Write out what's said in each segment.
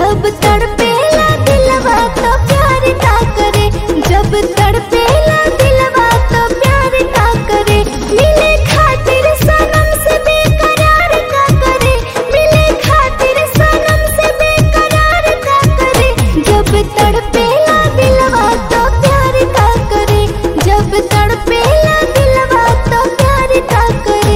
जब तड़पेला दिलवा तो प्यार का करे जब तड़पेला दिलवा तो प्यार का करे मिले खातिर सनम से बेकरार का करे मिले खातिर सनम से बेकरार का करे जब तड़पेला दिलवा तो प्यार का करे जब तड़पेला दिलवा तो प्यार का करे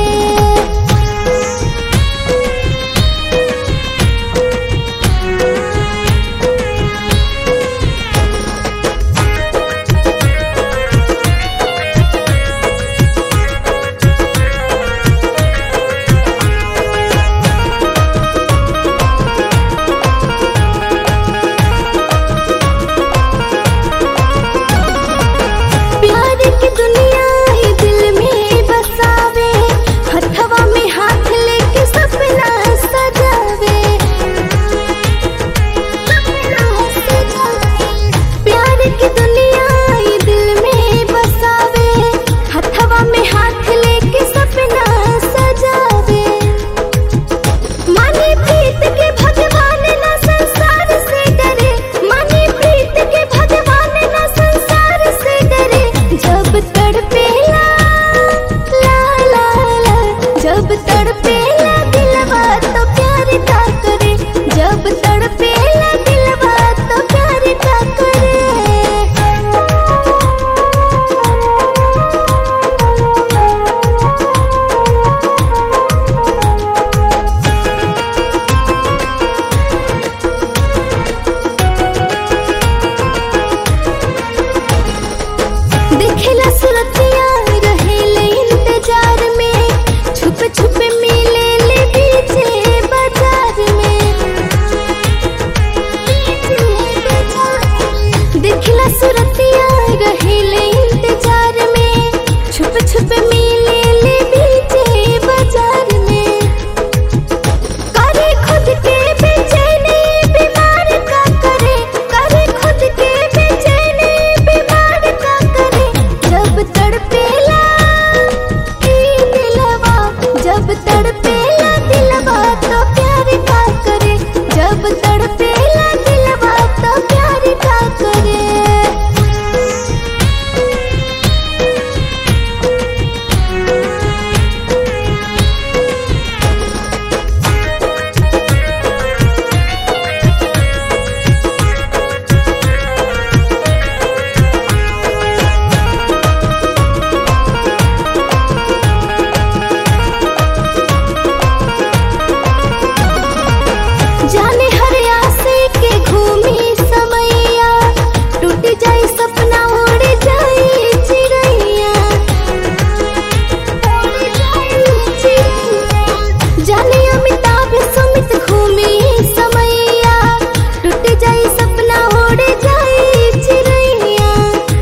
प्यार की दुनिया ही दिल में बसावे हथवा में हाथ लेके सपना सजावे प्यार की दुनिया ही दिल में बसावे हथवा में हाथ लेके सपना सजावे माने प्रीत के भगवान ना संसार से डरे माने प्रीत के भगवान ना संसार से डरे जब तड़पेला ला ला ला जब तड़पेला दिलवा तो प्यार का करे जब तड़पेला दिलवा तो प्यार का देखेला सुरतिया रहेले इंतजार में छुप छुप मिले ले पीछे बाजार में देखेला सुरतिया रहेले इंतजार में छुप छुप मिले ले पीछे बाजार में करे खुद के बेचैनी बीमार का करे करे खुद के बेचैनी बीमार का करे जब तड़पेला ई दिलवा जब तड़पेला दिलवा तो प्यार का करे जब तड़पेला दिलवा तो प्यार का करे जाने हर आसे के घूमी समैया टूट जाए सपना उड़ जाए चिड़ैया उड़ जाए चिड़ैया। जाने अमिताभ सुमित घूमी समैया टूट जाए सपना उड़ जाए चिड़ैया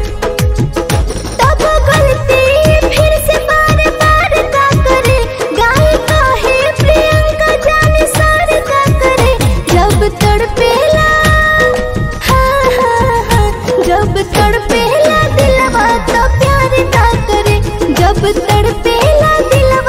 तब गलती फिर से बार बार का करे गाय का है प्रियंका जाने सार का करे जब तड़पेला हाँ हाँ हाँ जब तड़पेला दिलवा तो प्यार का करे जब तड़पेला दिलवा